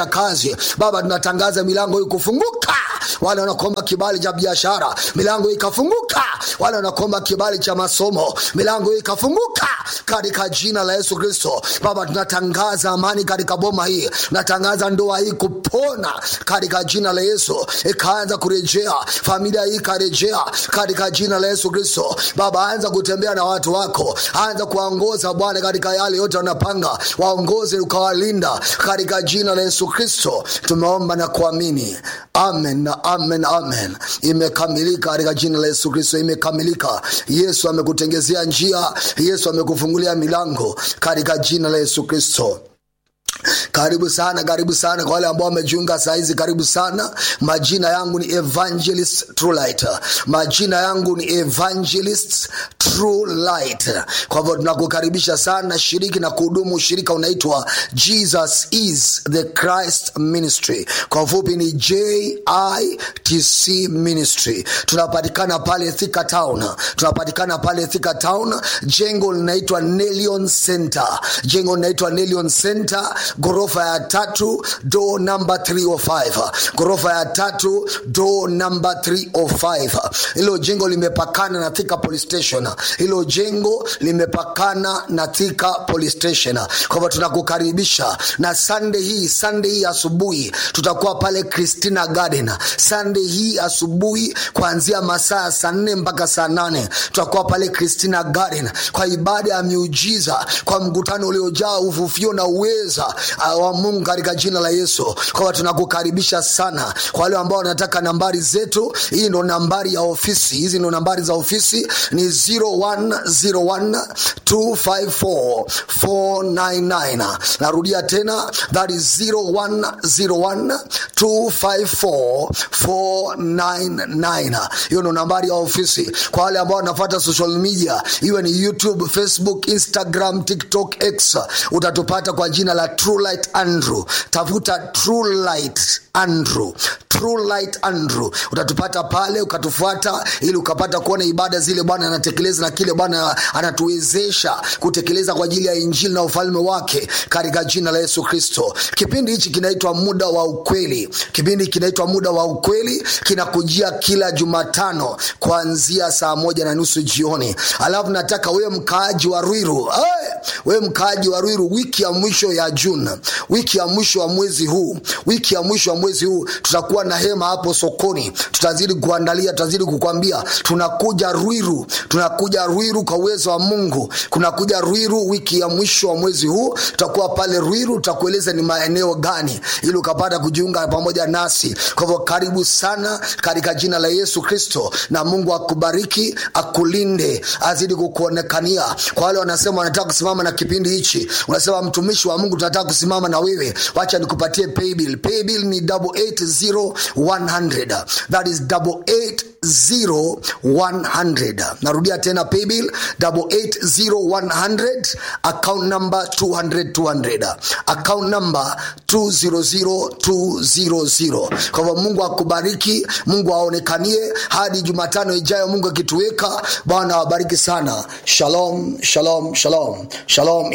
kazi baba tunatangaza milango hii kufunguka wale wanakuomba kibali cha biashara milango hii ikafunguka wale wanakuomba kibali cha masomo milango hii ikafunguka katika jina la yesu kristo baba tunatangaza amani katika boma hii tunatangaza ndoa hii kupona katika jina la yesu ikaanza kurejea familia hii ikarejea katika jina la yesu kristo baba anza kutembea na watu wako anza kuwaongoza bwana katika yale yote wanapanga waongoze ukawalinda katika jina la yesu kristo tumeomba na kuamini amen na amen amen imekamilika katika jina la yesu kristo imekamilika yesu amekutengezea njia yesu amekufungulia milango katika jina la yesu kristo karibu sana karibu sana kwa wale ambao wamejiunga sahizi karibu sana majina yangu ni evangelist true light majina yangu ni evangelist true light kwa hivyo tunakukaribisha sana shiriki na kuhudumu ushirika unaitwa jesus is the christ ministry kwa ufupi ni jitc ministry tunapatikana pale thika town tunapatikana pale thika town jengo linaitwa nelion center jengo linaitwa nelion center ghorofa ya tatu do namba 305 ghorofa ya tatu do namba 305 hilo jengo limepakana na thika police station hilo jengo limepakana na thika police station kwa hivyo tunakukaribisha na sunday hii sunday hii asubuhi tutakuwa pale christina garden sunday hii asubuhi kuanzia masaa ya saa nne mpaka saa nane tutakuwa pale christina garden kwa ibada ya miujiza kwa mkutano uliojaa uvuvio na uweza uh, wa mungu katika jina la yesu kwamba tunakukaribisha sana kwa wale ambao wanataka nambari zetu hii ndo nambari ya ofisi hizi ndo nambari za ofisi ni 0101254499 narudia tena that is 0101254499 hiyo ndo nambari ya ofisi kwa wale ambao wanafuata social media iwe ni youtube facebook instagram tiktok x utatupata kwa jina la true light andrew tafuta true light andrew true light andrew utatupata pale ukatufuata ili ukapata kuona ibada zile bwana anatekeleza na kile bwana anatuwezesha kutekeleza kwa ajili ya injili na ufalme wake katika jina la yesu kristo kipindi hichi kinaitwa muda wa ukweli kipindi kinaitwa muda wa ukweli kinakujia kila jumatano kuanzia saa moja na nusu jioni alafu nataka wewe mkaaji wa rwiru hey! wewe mkaaji wa rwiru wiki ya mwisho ya juni wiki ya mwisho wa mwezi huu wiki ya mwisho wa mwezi huu tutakuwa na hema hapo sokoni tutazidi kuandalia tutazidi kukwambia tunakuja rwiru tunakuja rwiru kwa uwezo wa mungu kunakuja rwiru wiki ya mwisho wa mwezi huu tutakuwa pale rwiru tutakueleza ni maeneo gani ili ukapata kujiunga pamoja nasi kwa hivyo karibu sana katika jina la yesu kristo na mungu akubariki akulinde azidi kukuonekania kwa wale wanasema wanataka kusimama na kipindi hichi unasema mtumishi wa mungu tunataka kusimama na wewe wacha nikupatie paybill paybill ni 88100 that is 88100 narudia tena paybill 88100 account number 200 200 account number 200200 kwa hivyo mungu akubariki mungu aonekanie hadi jumatano ijayo mungu akituweka bwana awabariki sana shalom shalom shalom shalom